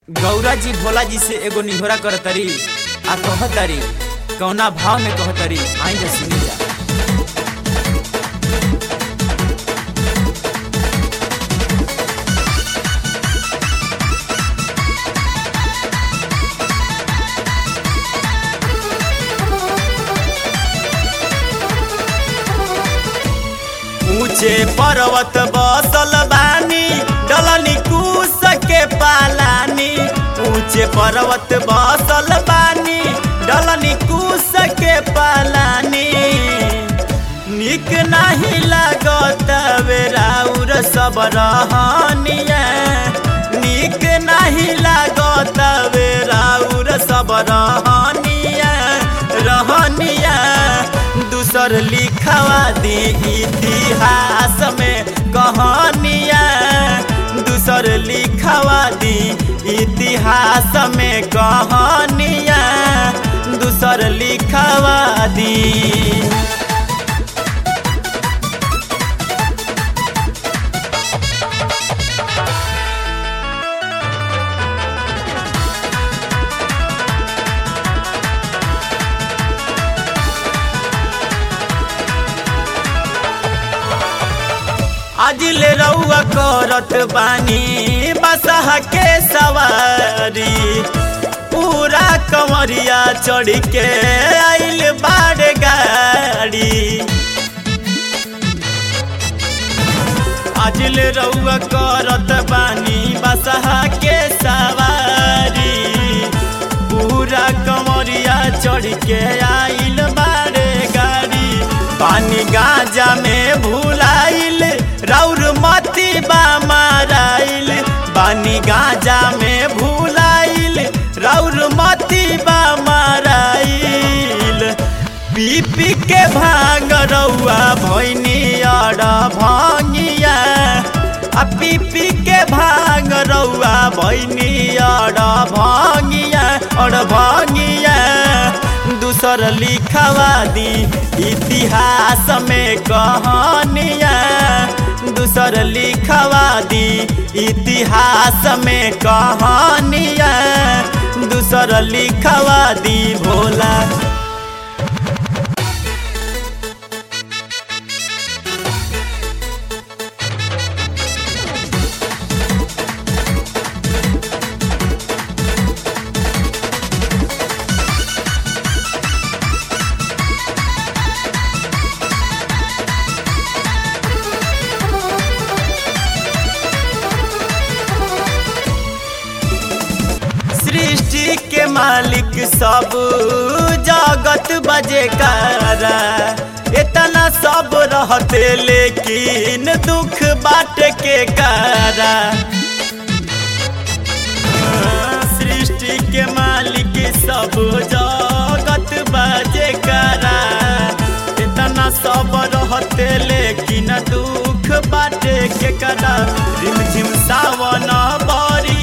गौरा जी भोला जी से एगो निहोरा करतरी आ कहतरी कौना भाव में कहतरी आई जा सुनी जा ऊंचे पर्वत बसल बानी डलनी कूस के पालानी ऊंचे पर्वत बसल बानी डलनी कूस के पालानी निक नहीं लागत बेराउर सब रहनिया निक नहीं लागत बेराउर सब रहनिया रहनिया दूसर लिखवा दी इतिहास में कहानिया दूसर लिखवा दी इतिहास में कहानिया दूसर लिखवा दी आज ले रउआ करत बानी बसहा के सवारी पूरा कमरिया चढ़ के आइल बाड़ गाड़ी आज ले रउआ करत बानी बसहा के सवारी पूरा कमरिया चढ़ के आइल बाड़े गाड़ी पानी गांजा में भुलाइल राउर मती बा माराइल पानी गांजा में भुलाइल राउर मती बा माराइल पी पी के भांग रउआ भैनी अड़ भंगिया आ पी पी के भांग रउआ भैनी अड़ भंगिया अड़ भंगिया दूसर लिखवा दी इतिहास में कहानिया दूसर लिखवा दी इतिहास में कहानिया दूसर लिखवा दी भोला सृष्टि के मालिक सब जगत बजे कारा इतना सब रहते लेकिन दुख बाट के कारा सृष्टि के मालिक सब जगत बजे कारा इतना सब रहते लेकिन दुख बाटे के करा रिम झिम सावन बरी